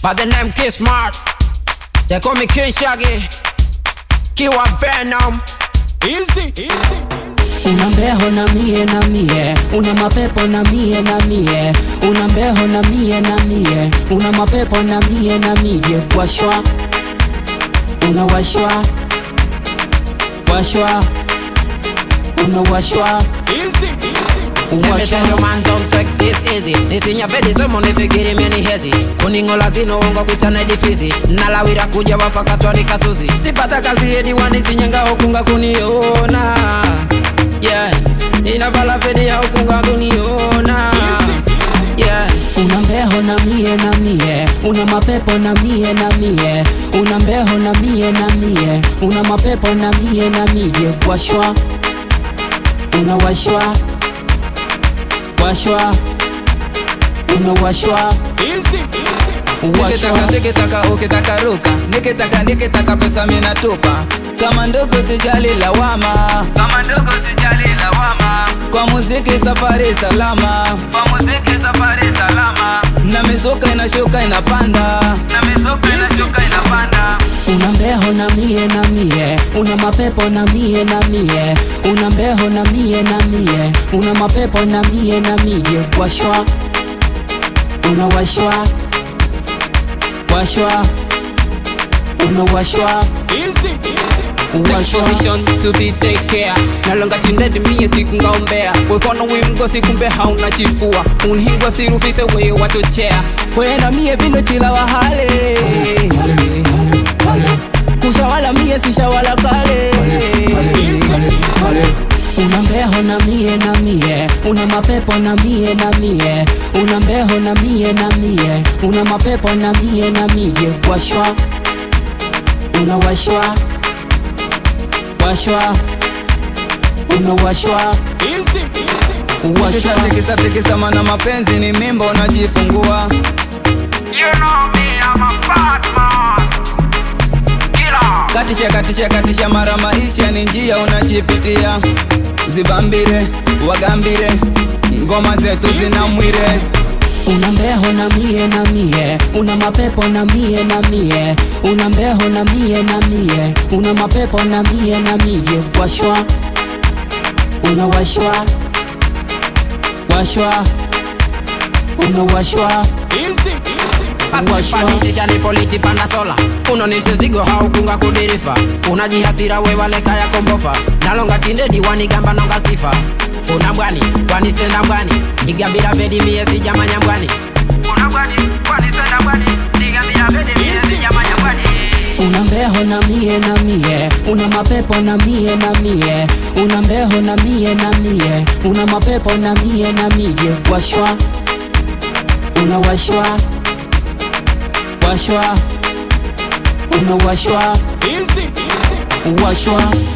by the name K Smart. They call me King Shaggy. Kiwa Venom. Easy, easy. Una mbeho na mie na mie, una mapepo na mie na mie, una mbeho na mie na mie, una mapepo na mie na mie, washwa, una washwa, washwa, una washwa, Easy, easy. Let me tell you man don't take this easy nisinya vedi somo nifikiri meni hezi kuningola zino ungo kwitana difizi nalawira kuja wafakatwa nikasuzi sipata kazi edi wanisinyanga okunga kuniona yeah inavala vedi ya okunga kuniona yeah una mbeho na mie na mie, una mapepo na mie na mie, una mbeho na mie na mie, una mapepo na mie na mie, washwa, una washwa, washwa, una washwa, Easy, easy. washwa. Nikitaka nikitaka ukitaka ruka nikitaka nikitaka pesa mina tupa kama ndogo sijali lawama kama ndogo sijali lawama kwa muziki safari salama kwa muziki safari salama na mizuka inashuka inapanda na mizuka inashuka inapanda Una mbeho na mie na mie, una mapepo na mie na mie, una mbeho na mie na mie, una mapepo na mie na mie, washwa, una washwa, washwa, una washwa, Easy, easy. washwa. position to be take care nalonga chindedi miye sikungaombea wefano wimgo sikumbe hauna chifua unhingwa sirufise weye wachochea wena miye vino chila wahale kushawala miye sishawala kale Una mbeho na mie na mie, una mapepo na mie na mie, una mbeho na mie na mie, una mapepo na mie na mie, washwa, una washwa, washwa, una washwa, Easy, easy. washwa. tikisa tikisa mana mapenzi ni mimba unajifungua you know me I'm a bad man killer katisha katisha katisha mara maisha ni njia unajipitia zibambire wagambire ngoma zetu zina mwire Una mbeho na mie na mie, una mapepo na mie na mie, una mbeho na mie na mie, una mapepo na mie na mie, washwa, una washwa, washwa, una washwa, Easy, easy. washwa. Asipanitisha ni politi panda sola uno ni mzigo haukunga kudirifa unajihasira wewaleka ya kombofa nalonga tinde diwani gamba nonga sifa una mbwani kwani senda mbwani nigambira vedi mie sijamanya mbwani una bwani bwani senda bwani nigambia bedi mie sijamanya bwani Una mbeho na mie na mie, una mapepo na mie na mie, una mbeho na mie na mie, una mapepo na mie na mie, washwa, una washwa, washwa, una washwa, Easy, easy. washwa.